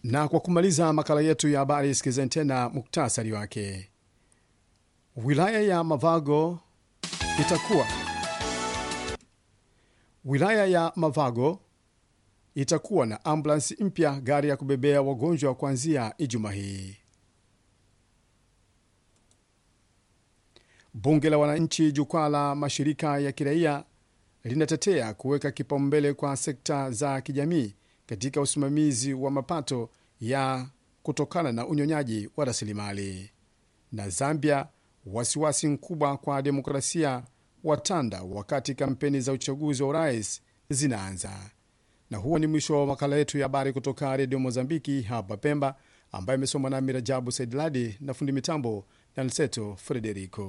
Na kwa kumaliza makala yetu ya habari, sikizeni tena muktasari wake. Wilaya ya Mavago itakuwa wilaya ya Mavago itakuwa na ambulansi mpya, gari ya kubebea wagonjwa kuanzia Ijumaa hii. Bunge la Wananchi, jukwaa la mashirika ya kiraia linatetea kuweka kipaumbele kwa sekta za kijamii katika usimamizi wa mapato ya kutokana na unyonyaji wa rasilimali. Na Zambia, wasiwasi mkubwa kwa demokrasia watanda wakati kampeni za uchaguzi wa urais zinaanza. Na huo ni mwisho wa makala yetu ya habari kutoka redio Mozambiki hapa Pemba, ambayo imesomwa nami Rajabu Saidladi na fundi mitambo na Nseto Frederico.